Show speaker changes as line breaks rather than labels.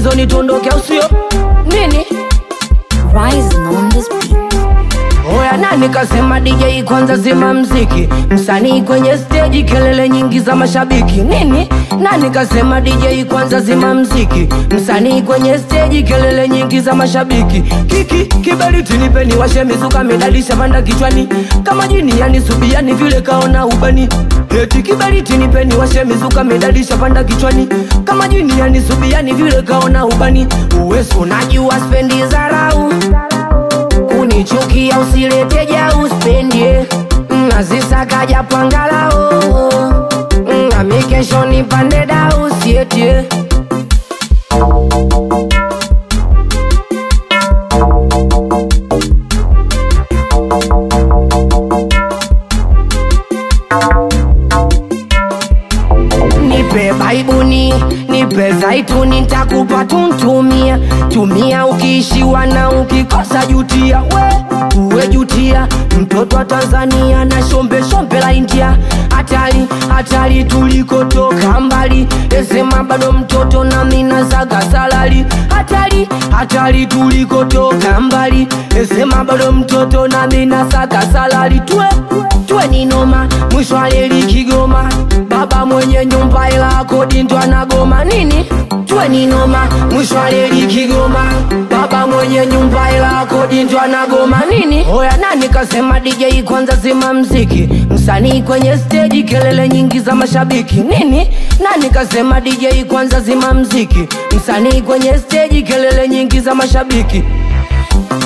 gizoni tuondoke au sio nini
Rising on this beat.
Oya nani kasema DJ kwanza zima mziki Msanii kwenye stage kelele nyingi za mashabiki Nini? Nani kasema DJ kwanza zima mziki Msanii kwenye stage kelele nyingi za mashabiki Kiki kiberiti nipeni washe mizuka medalisha panda kichwani Kama jini yani subiani vile kaona ubani Eti kiberiti nipeni washe mizuka medalisha panda kichwani Kama jini yani subiani vile kaona ubani Uwesu unajua spendi zarau kunichukia usilete ja uspendie nazisaka japangalao nami kesho nipande da usietie nipe baibuni nipe zaituni ntakupa tuntumia tumia ukiishiwa na ukikosa jutia we uwe jutia mtoto wa tanzania na shombe shombe la india hatari hatari tulikotoka mbali esema bado mtoto na mina zaga salari hatari hatari tulikotoka mbali esema bado mtoto na mina saga salari twe twe ni noma mwisho aleli kigoma baba mwenye nyumba ila kodi ndo anagoma nini twe ni noma mwisho aleli kigoma baba mwenye nyumba ila kodi ndo anagoma nini oya nani kasema DJ kwanza zima mziki msanii kwenye stage kelele nyingi za mashabiki nini nani kasema DJ kwanza zima mziki msanii kwenye stage kelele nyingi za mashabiki